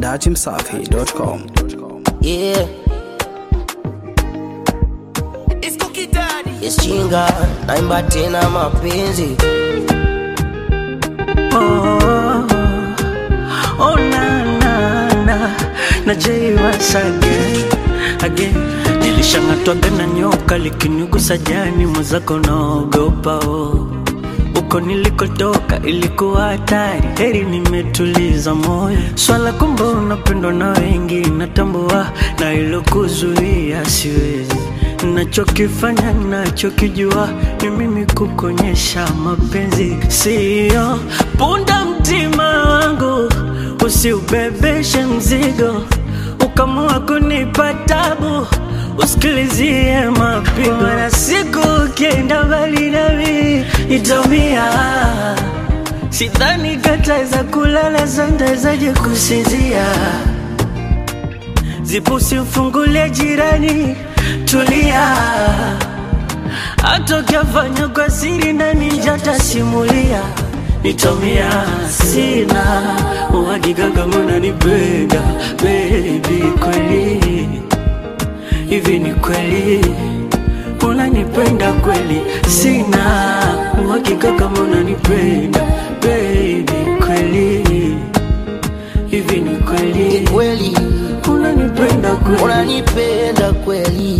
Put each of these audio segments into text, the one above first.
dachimsafi.com. Yeah. Yes, chinga naimba tena mapenzi Oh na na na na Jay once again again nilishang'atwaga na nyoka likinigusa jani mwenzako naogopa oh. Uko nilikotoka ilikuwa hatari, heri nimetuliza moyo. Swala kumbe unapendwa na wengi, natambua na ilokuzuia siwezi. Nachokifanya nachokijua ni mimi kukonyesha mapenzi, siyo punda mtima wangu, usiubebeshe mzigo ukamua kunipa tabu usikilizie mapigo na siku ukienda mbali nami itomia sidhani kataweza kulala santawezaje kusinzia zipusi mfungulie jirani tulia hata ukiafanya kwa siri nani njatasimulia nitomia sina uhakika kama unanipenda baby kweli hivi ni kweli unanipenda kweli sina uhakika kama unanipenda baby kweli hivi ni ni kweli kweli unanipenda kweli unanipenda kweli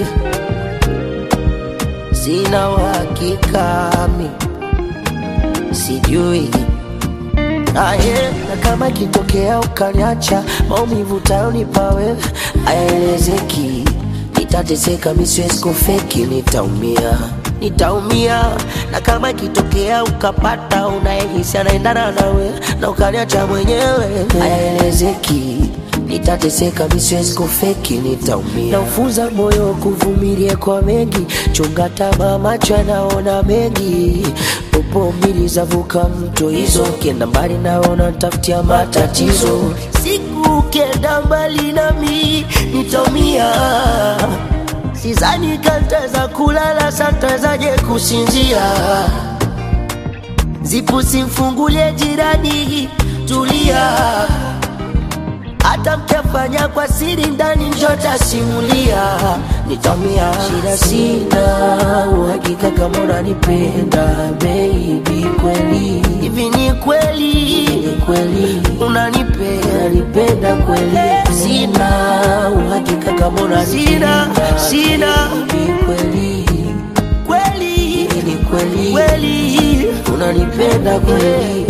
sina uhakika mi sijui aye na kama ikitokea ukaniacha maumivu tayonipa wewe ayaelezeki nitateseka mi siwezi kufeki nitaumia nitaumia na kama ikitokea ukapata unayehisi anaendana nawe na ukaniacha mwenyewe ayaelezeki nitateseka mi siwezi kufeki nitaumia naufunza moyo kuvumilia kwa mengi chunga tamaa macho yanaona mengi popo mbili zavuka mto hizo ukienda mbali naona tafutia matatizo siku ukienda mbali nami nitaumia sizani kantaweza kulala santawezaje kusinzia zipu simfungulie jirani tulia hata mkifanya kwa siri ndani njota simulia nitamia shida sina uhakika kama unanipenda baby kweli hivi ni kweli ni kweli unanipenda unanipenda kweli sina uhakika kama unanipenda sina baby kweli kweli ni kweli kweli unanipenda kweli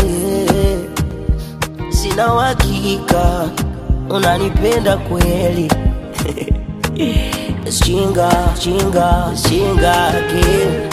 sina uhakika unanipenda kweli chinga chinga chinga ke